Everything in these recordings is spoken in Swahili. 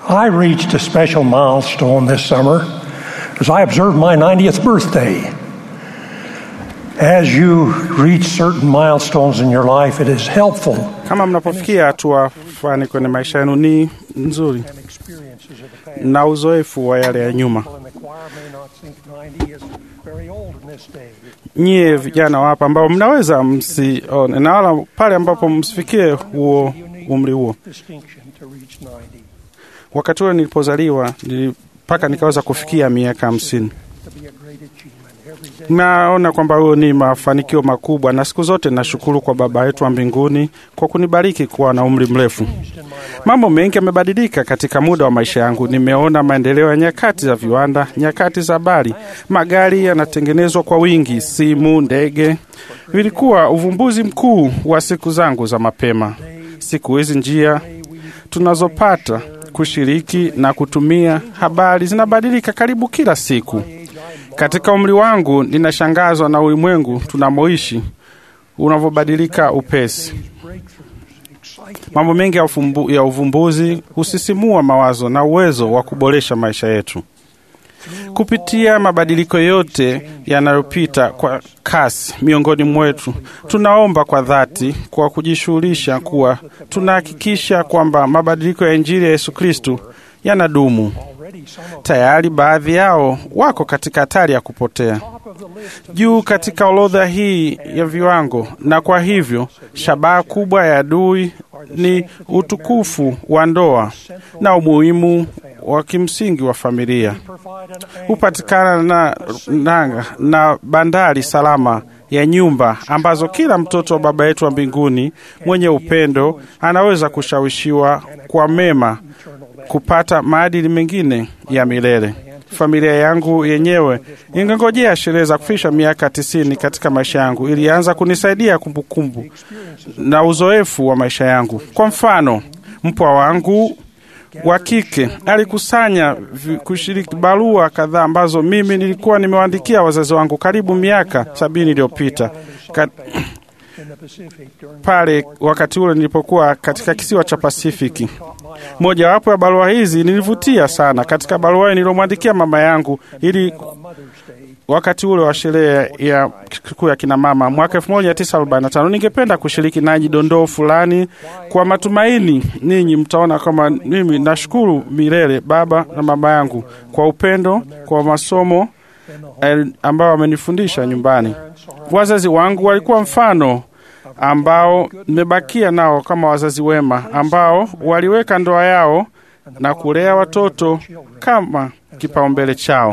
I reached a special milestone this summer as I observed my 90th birthday. As you reach certain milestones in your life, it is helpful Kama mnapofikia hatua fulani kwenye maisha yenu, ni nzuri and experiences of the past. na uzoefu wa yale ya nyuma. People in the choir may not think 90 is very old in this day. Nyie vijana wapa ambao mnaweza msione, na wala pale ambapo msifikie huo umri huo. Distinction to reach 90. Wakati ule nilipozaliwa nili- mpaka nikaweza kufikia miaka hamsini. To be a great achievement every day. Naona kwamba huyo ni mafanikio makubwa, na siku zote nashukuru kwa Baba yetu wa mbinguni kwa kunibariki kuwa na umri mrefu. Changed in my life. Mambo mengi yamebadilika katika muda wa maisha yangu. Nimeona maendeleo ya nyakati za viwanda, nyakati za habari, magari yanatengenezwa kwa wingi, simu, ndege. Vilikuwa uvumbuzi mkuu wa siku zangu za mapema. Siku hizi njia tunazopata kushiriki na kutumia habari zinabadilika karibu kila siku. Katika umri wangu, ninashangazwa na ulimwengu tunamoishi unavyobadilika upesi. Mambo mengi ya, ufumbu, ya uvumbuzi husisimua mawazo na uwezo wa kuboresha maisha yetu. Kupitia mabadiliko yote yanayopita kwa kasi miongoni mwetu, tunaomba kwa dhati kwa kujishughulisha kuwa tunahakikisha kwamba mabadiliko ya Injili ya Yesu Kristu yanadumu. Already some of Tayari baadhi yao wako katika hatari ya kupotea top of the list of juu katika orodha hii ya viwango, na kwa hivyo shabaha kubwa ya adui ni utukufu wa ndoa na umuhimu wa kimsingi wa familia. provide an anchor Hupatikana na nanga na bandari salama ya nyumba ambazo kila mtoto wa Baba yetu wa mbinguni mwenye upendo anaweza kushawishiwa kwa mema kupata maadili mengine ya milele. Familia yangu yenyewe ingengojea sherehe za kufikisha miaka tisini katika maisha yangu, ilianza kunisaidia kumbukumbu na uzoefu wa maisha yangu. Kwa mfano, mpwa wangu wa kike alikusanya vi- kushiriki barua kadhaa ambazo mimi nilikuwa nimewaandikia wazazi wangu karibu miaka sabini iliyopita Ka- in the Pacific during pale wakati ule nilipokuwa katika kisiwa cha Pasifiki. Mojawapo ya barua hizi nilivutia sana. Katika barua hiyo nilomwandikia mama yangu ili Mother's Day. wakati ule wa sherehe ya sikukuu ya kina mama mwaka 1945 ningependa kushiriki nanyi dondoo fulani kwa matumaini ninyi mtaona kama mimi nashukuru milele baba na mama yangu kwa upendo kwa masomo eh, ambao wamenifundisha nyumbani wazazi wangu walikuwa mfano ambao nimebakia nao kama wazazi wema ambao waliweka ndoa yao na kulea watoto kama kipaumbele chao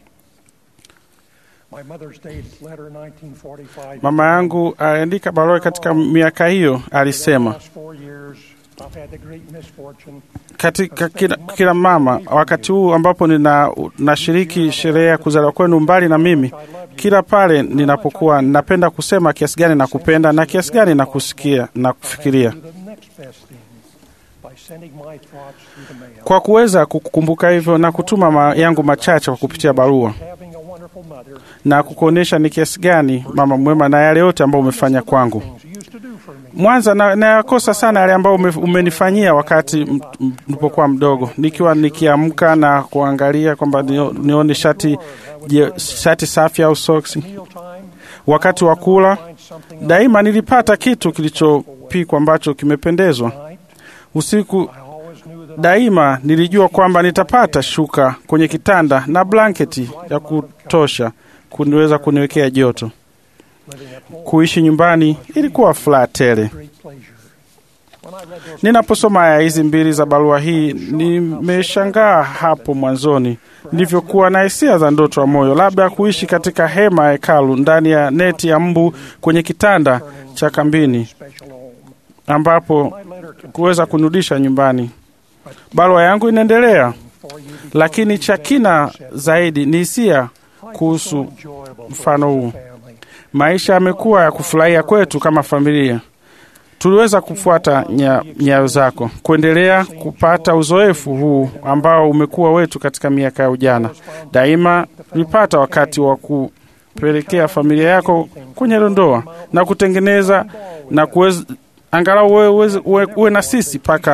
My Mother's Day letter 1945. Mama yangu aliandika barua katika miaka hiyo, alisema last four years, I've had the great misfortune katika kila, kila mama, wakati huu ambapo nina nashiriki sherehe ya kuzaliwa kwenu mbali na mimi, kila pale ninapokuwa napenda kusema kiasi gani na kupenda na kiasi gani na kusikia na kufikiria, do the next best thing by sending my thoughts through the mail. kwa kuweza kukumbuka hivyo na kutuma ma yangu machache kwa kupitia barua Having a wonderful mother, na kukuonyesha ni kiasi gani mama mwema na yale yote ambayo umefanya kwangu. things you used to do for me. Mwanza na nayakosa sana yale ambayo ume, umenifanyia wakati m- m- nilipokuwa mdogo, nikiwa nikiamka na kuangalia kwamba nio- nione shati je, shati safi au soksi. Mealtime, Wakati wa kula find something daima nilipata kitu kilichopikwa ambacho kimependezwa. night. Usiku I always knew that daima nilijua kwamba nitapata shuka kwenye kitanda na blanketi ya kutosha kuniweza kuniwekea joto. living at home Kuishi nyumbani ilikuwa furaha tele. great pleasure. When I read those Ninaposoma aya hizi mbili za barua hii, nimeshangaa hapo mwanzoni nilivyokuwa na hisia za ndoto ya moyo, labda kuishi katika hema ya hekalu ndani ya neti ya mbu kwenye kitanda cha kambini, special home, ambapo my letter contains kuweza kunirudisha nyumbani. Barua yangu inaendelea, lakini cha kina zaidi ni hisia kuhusu enjoyable mfano huu. family. Maisha yamekuwa ya kufurahia kwetu kama familia. Tuliweza kufuata nya- nyayo zako, kuendelea kupata uzoefu huu ambao umekuwa wetu katika miaka ya ujana. Daima ulipata wakati wa kupelekea familia yako kwenye ndoa na kutengeneza na kuweza angalau wewe uweze- uwe, uwe na sisi mpaka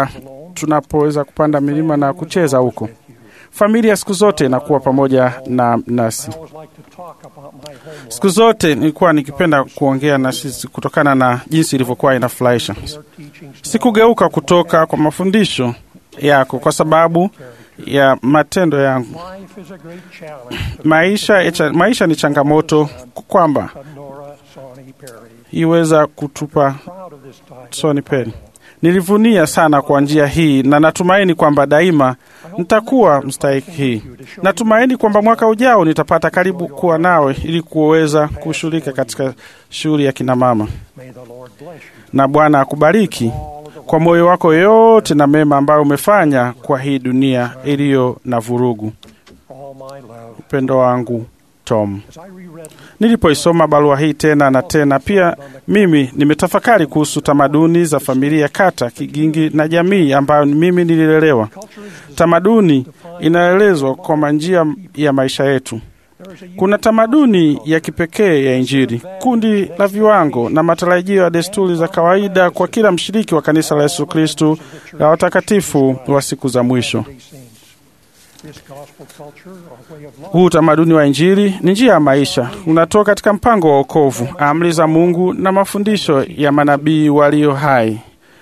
tunapoweza kupanda milima na kucheza huko. Familia siku zote inakuwa pamoja na nasi. I always like to talk about my home life. Siku zote nilikuwa nikipenda kuongea na sisi kutokana na jinsi ilivyokuwa inafurahisha. Your teachings Sikugeuka kutoka kwa mafundisho yako kwa sababu ya matendo yangu. Life is a great challenge to Maisha, maisha ni changamoto kwamba Nora Sonny Perry. iweza kutupa Proud of this title. Sony Peni. Nilivunia sana kwa njia hii na natumaini kwamba daima nitakuwa mstahiki hii. Natumaini kwamba mwaka ujao nitapata karibu kuwa nawe ili kuweza kushughulika katika shughuli ya kinamama, May the Lord bless you. na Bwana akubariki All of the kwa moyo wako yote na mema ambayo umefanya kwa hii dunia iliyo na vurugu. all my love. Upendo wangu Tom. As I reread Nilipoisoma barua hii tena na tena, pia mimi nimetafakari kuhusu tamaduni za familia, kata, kigingi na jamii ambayo mimi nililelewa. culture is Tamaduni inaelezwa kwa njia ya maisha yetu. there is a Kuna tamaduni ya kipekee ya Injili, kundi la viwango na matarajio ya desturi za kawaida kwa kila mshiriki wa kanisa la Yesu Kristu la watakatifu wa siku za mwisho. these things. This gospel culture or way of life Huu utamaduni wa Injili ni njia ya maisha, unatoka katika mpango wa wokovu, amri za Mungu na mafundisho ya manabii walio hai,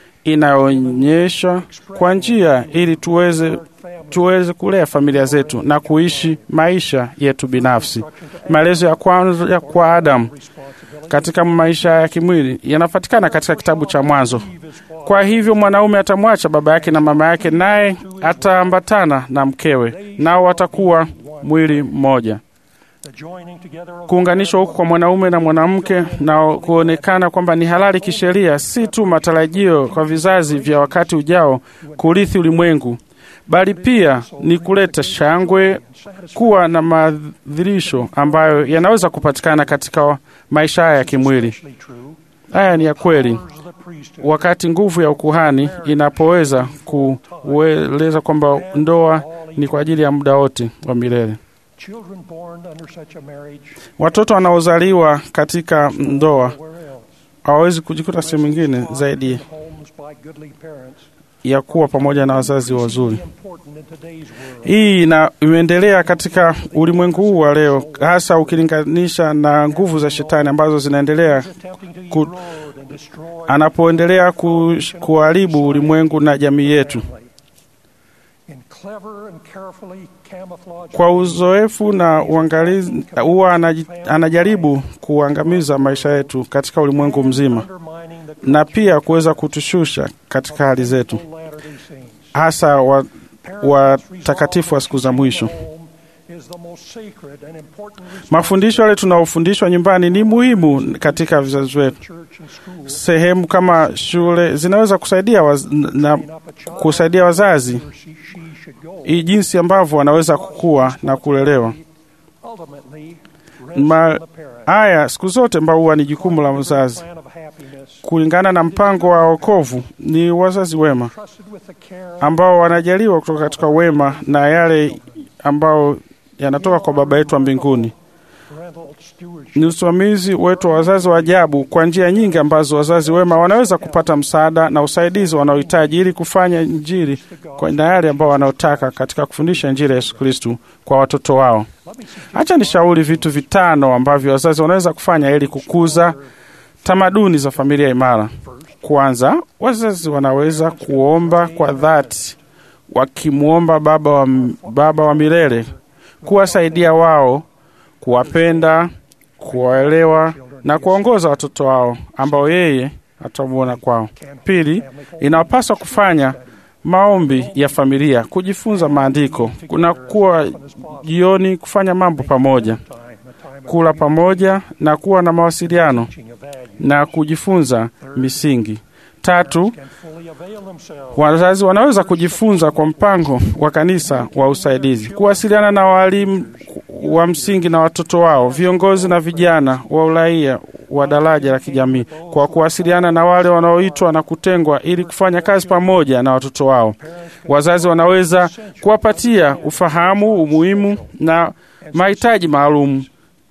inayoonyesha kwa njia ili tuweze tuweze kulea familia zetu na kuishi maisha yetu binafsi. Maelezo ya kwanza ya kwa Adamu katika maisha ya kimwili yanapatikana katika kitabu cha Mwanzo. Kwa hivyo mwanaume atamwacha baba yake na mama yake, naye ataambatana na mkewe, nao watakuwa mwili mmoja. the joining together of Kuunganishwa huku kwa mwanaume na mwanamke na kuonekana kwamba ni halali kisheria, si tu matarajio kwa vizazi vya wakati ujao kurithi ulimwengu, bali pia ni kuleta shangwe, kuwa na madhirisho ambayo yanaweza kupatikana katika maisha haya ya kimwili. actually true. Haya ni ya kweli. Powers of the priesthood Wakati nguvu ya ukuhani inapoweza kueleza kwamba ndoa ni kwa ajili ya muda wote wa milele. children born under such a marriage Watoto wanaozaliwa katika ndoa where else hawawezi kujikuta sehemu nyingine zaidi homes by goodly parents ya kuwa pamoja na wazazi wazuri. important in today's world. Hii ina imeendelea katika ulimwengu huu wa leo, hasa ukilinganisha na nguvu za shetani ambazo zinaendelea attempting to ku- erode and destroy anapoendelea ku, kuharibu ulimwengu na jamii yetu. in clever and carefully camouflaged Kwa uzoefu na uangalizi, huwa anaji- anajaribu kuangamiza maisha yetu katika ulimwengu mzima undermining the na pia kuweza kutushusha katika hali zetu, Latter-day Saints. hasa wa watakatifu wa siku za mwisho. Home is the most sacred and important Mafundisho yale tunaofundishwa nyumbani ni muhimu katika vizazi wetu. church and school. Sehemu kama shule zinaweza kusaidia waz, na Up a child kusaidia wazazi where she, she should go. i jinsi ambavyo wanaweza kukua na kulelewa. Ultimately, Ma- rests on the parent. Haya siku zote ambao huwa ni jukumu la mzazi. Plan of happiness Kulingana na mpango wa wokovu, ni wazazi wema trusted with the care ambao wanajaliwa kutoka katika wema na yale ambao yanatoka kwa Baba yetu wa mbinguni. parental stewardship. Ni usimamizi wetu wa wazazi wa ajabu kwa njia nyingi ambazo wazazi wema wanaweza kupata msaada na usaidizi wanaohitaji ili kufanya Injili kwa na yale ambao wanaotaka katika kufundisha Injili ya Yesu Kristu kwa watoto wao. Acha nishauri vitu vitano ambavyo wazazi wanaweza kufanya ili kukuza tamaduni za familia imara. Kwanza, wazazi wanaweza kuomba kwa dhati, wakimwomba Baba wa, Baba wa milele kuwasaidia wao, kuwapenda, kuwaelewa na kuwaongoza watoto wao ambao yeye atamwona kwao. Pili, inawapaswa kufanya maombi ya familia, kujifunza maandiko, kuna kuwa jioni, kufanya mambo pamoja, Time, a time of kula pamoja na kuwa na mawasiliano teaching of value. na kujifunza misingi. Tatu, Can fully avail themselves wazazi wanaweza kujifunza kwa mpango wa kanisa wa usaidizi, kuwasiliana na walimu wa msingi na watoto wao, viongozi na vijana wa uraia wa daraja la kijamii, kwa kuwasiliana na wale wanaoitwa na kutengwa ili kufanya kazi pamoja na watoto wao. Wazazi wanaweza kuwapatia ufahamu, umuhimu na mahitaji maalum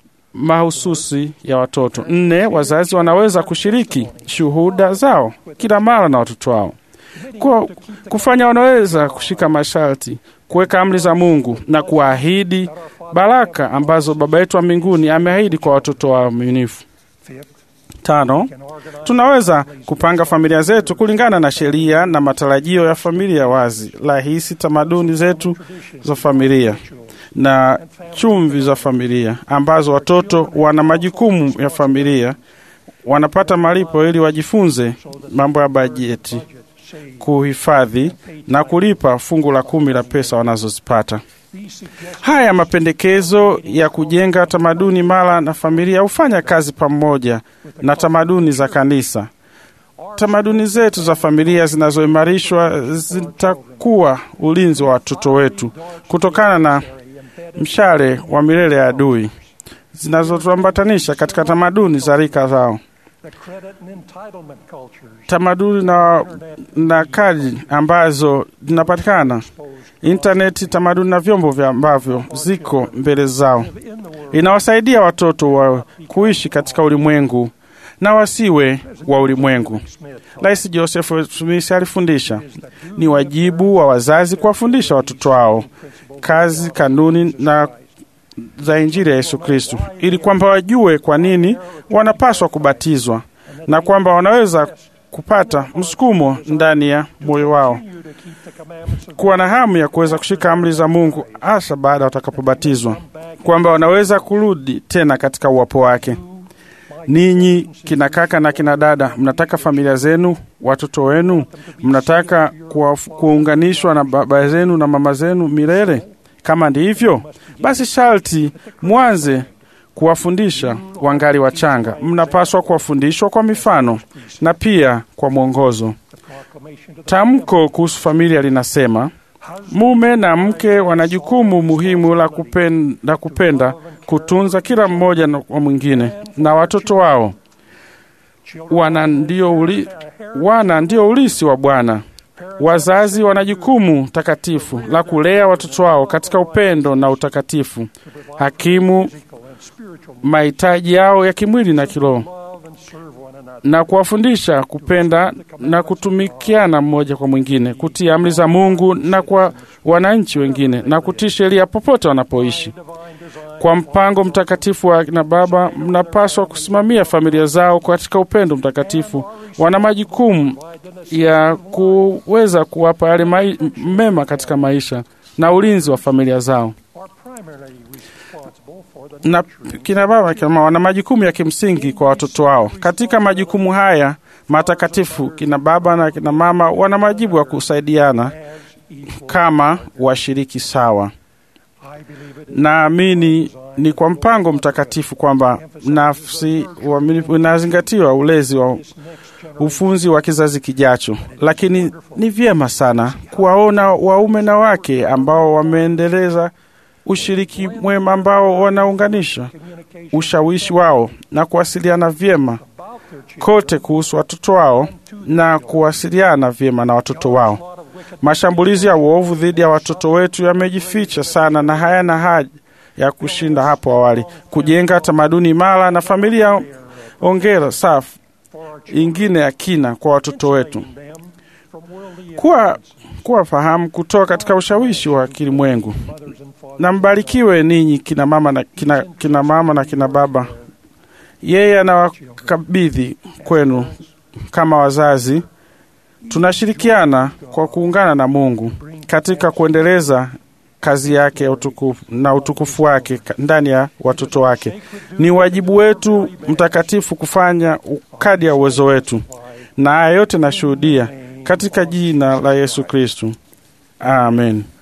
mahususi ya watoto. Nne, wazazi wanaweza kushiriki shuhuda zao kila mara na watoto wao. kwa kufanya wanaweza kushika masharti, kuweka amri za Mungu na kuahidi baraka ambazo Baba yetu wa mbinguni ameahidi kwa watoto waaminifu. Tano, tunaweza kupanga familia zetu kulingana na sheria na matarajio ya familia wazi, rahisi, tamaduni zetu za familia na chumvi za familia ambazo watoto wana majukumu ya familia, wanapata malipo ili wajifunze mambo ya bajeti, kuhifadhi na kulipa fungu la kumi la pesa wanazozipata. Haya mapendekezo ya kujenga tamaduni mara na familia hufanya kazi pamoja na tamaduni za kanisa. Tamaduni zetu za familia zinazoimarishwa zitakuwa ulinzi wa watoto wetu kutokana na mshale wa milele ya adui zinazotuambatanisha katika tamaduni za rika zao, tamaduni na, na kadi ambazo zinapatikana intaneti, tamaduni na vyombo vya ambavyo ziko mbele zao. Inawasaidia watoto wa kuishi katika ulimwengu na wasiwe wa ulimwengu. Rais Joseph Smith alifundisha ni wajibu wa wazazi kuwafundisha watoto wao kazi, kanuni na za Injili ya Yesu Kristo, ili kwamba wajue kwa nini wanapaswa kubatizwa na kwamba wanaweza kupata msukumo ndani ya moyo wao kuwa na hamu ya kuweza kushika amri za Mungu hasa baada watakapobatizwa, kwamba wanaweza kurudi tena katika uwapo wake. Ninyi kina kaka na kina dada, mnataka familia zenu, watoto wenu, mnataka kuunganishwa na baba zenu na mama zenu milele? Kama ndivyo, basi sharti mwanze kuwafundisha wangali wachanga. Mnapaswa kuwafundishwa kwa mifano na pia kwa mwongozo. Tamko kuhusu familia linasema mume na mke wana jukumu muhimu la kupenda, la kupenda kutunza kila mmoja wa mwingine na watoto wao. Wana ndio, uli, wana ndio ulisi wa Bwana. Wazazi wana jukumu takatifu la kulea watoto wao katika upendo na utakatifu, hakimu mahitaji yao ya kimwili na kiroho, na kuwafundisha kupenda na kutumikiana mmoja kwa mwingine, kutii amri za Mungu na kwa wananchi wengine, na kutii sheria popote wanapoishi. Kwa mpango mtakatifu wa kina baba, mnapaswa kusimamia familia zao katika upendo mtakatifu. Wana majukumu ya kuweza kuwapa yale mema katika maisha na ulinzi wa familia zao na kina baba kina mama wana majukumu ya kimsingi kwa watoto wao. Katika majukumu haya matakatifu, kina baba na kina mama wana majibu ya kusaidiana kama washiriki sawa. Naamini ni kwa mpango mtakatifu kwamba nafsi unazingatiwa ulezi wa ufunzi wa kizazi kijacho, lakini ni vyema sana kuwaona waume na wake ambao wameendeleza ushiriki mwema ambao wanaunganisha ushawishi wao na kuwasiliana vyema kote kuhusu watoto wao na kuwasiliana vyema na watoto wao. Mashambulizi ya uovu dhidi ya watoto wetu yamejificha sana na hayana haja ya kushinda hapo awali. Kujenga tamaduni imara na familia ongera safi ingine ya kina kwa watoto wetu, kuwa kuwa fahamu kutoka katika ushawishi wa kilimwengu. Na mbarikiwe ninyi kina mama na kina, kina mama na kina baba. Yeye anawakabidhi kwenu kama wazazi. Tunashirikiana kwa kuungana na Mungu katika kuendeleza kazi yake ya utukufu na utukufu wake ndani ya watoto wake. Ni wajibu wetu mtakatifu kufanya kadi ya uwezo wetu, na haya yote nashuhudia katika jina la Yesu Kristu, amen.